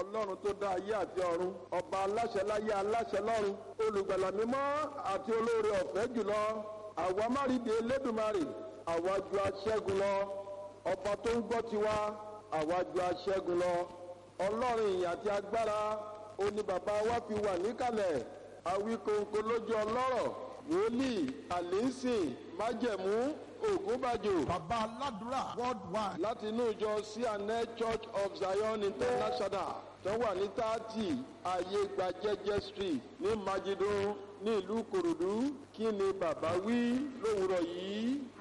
ọlọ́run tó dá ayé àti ọ̀run ọba aláṣẹ láyé aláṣẹ lọ́run olùgbàlà mímọ́ àti olóore ọ̀fẹ́ jùlọ àwa márìdì elédùmarè àwa ju aṣẹ́gun lọ ọba tó ń gbọ́ tiwa àwa ju aṣẹ́gun lọ ọlọ́run ìyìn àti agbára ó ní bàbá wa fi wà níkàlẹ̀ àwíkòǹkò lójú ọlọ́rọ̀ wòlíì àlínsìn májẹ̀mú ògúnbàjò bàbá aládùúrà worldwide láti inú ìjọ cna church of zion international tó wà ní tààtì ayé gba jẹ́jẹ́ street ní majidun ní ìlú kòròdú kí ni bàbá wí lówùrọ̀ yìí